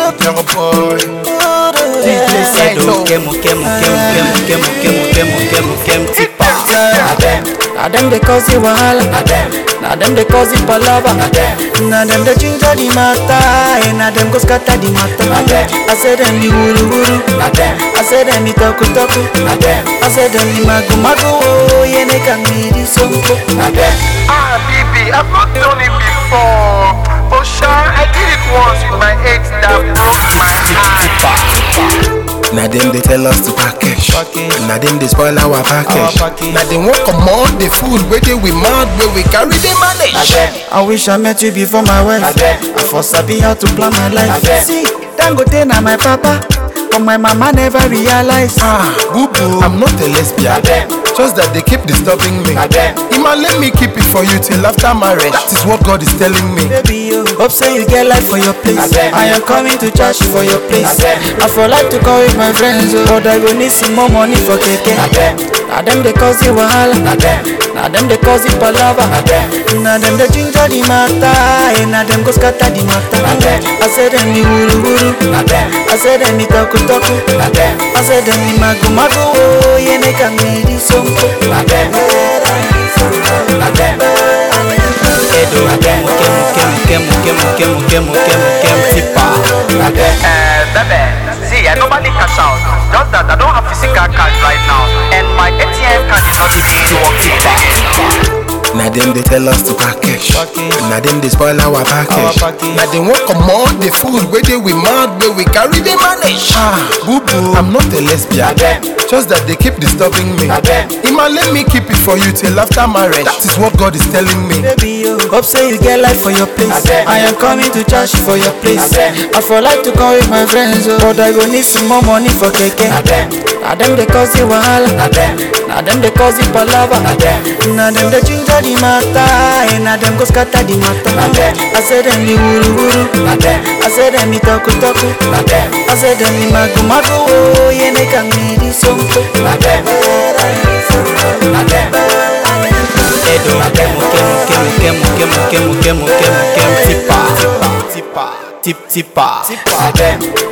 Young boy. DJ Sedo, Kemu, Kemu, Kemu, Kemu, Kemu, Kemu, Kemu, Kemu, Kemu, Tipa. Na them, na them they cause it wahala. Na them, na them they cause it palava. Na them, na them they ginger the matter. And na them go scatter the matter. Na them, I say them the wuru wuru. Na them, I say them the toku toku. Na them, I say them the magu magu. Oh, yeah, they can be the sompo. Na them, Ah, baby, I've not done it before. But sure, I did it once with my ex that broke my heart. Now them they tell us to package. Package. Now them they spoil our package. Our package. Now they won't come on the food where they we mad where we carry the manage. I wish I met you before my wife. I for sabi how to plan my life. See, Dangote na my papa, but my mama never realize. Ah, boo boo. I'm not a lesbian. Just that they keep disturbing me. Ima, let me keep it for you till after marriage. That is what God is telling me. Baby, yo, hope say you get life for your place. I am coming to church for your place. I for like to call with my friends, oh, but I go need some more money for keke. Now them they cause it wahala. Now them they cause it palava. Now them they ginger the matter, and now them go scatter the matter. I say them the wuru wuru. I say them the toku toku. I say them the magu magu. Oh, yeah, they can be the sompo. Edo, Kemu, Kemu, Kemu, Kemu, Kemu, Kemu, Kemu, Kemu, Kemu, Tipa. Uh, baby, see, I normally cash out. Just that I don't have physical cash right now, and my ATM card is not even working again. Now them they tell us to package. Package. Now them they spoil our package. Our package. Now they won't come on the food where they we mad where we carry the manage. Ah, boo boo. I'm not a lesbian. Just that they keep disturbing me. Ima, let me keep it for you till after marriage. That is what God is telling me. Baby, yo, hope say you get life for your place. I am coming to church for your place. I for like to come with my friends, oh, but I go need some more money for keke. Now them they cause it wahala. Now them they cause it palava. Now them they ginger the matter, and now them go scatter the matter. I say them the wuru wuru. I say them the toku toku. I say them the magu magu. Oh, yeah, they can be the sompo. Edo, Kemu, Kemu, Kemu, Kemu, Kemu, Kemu, Kemu, Kemu, Kemu, Tipa. Tipa, Tipa, Tip, Tipa. Now them,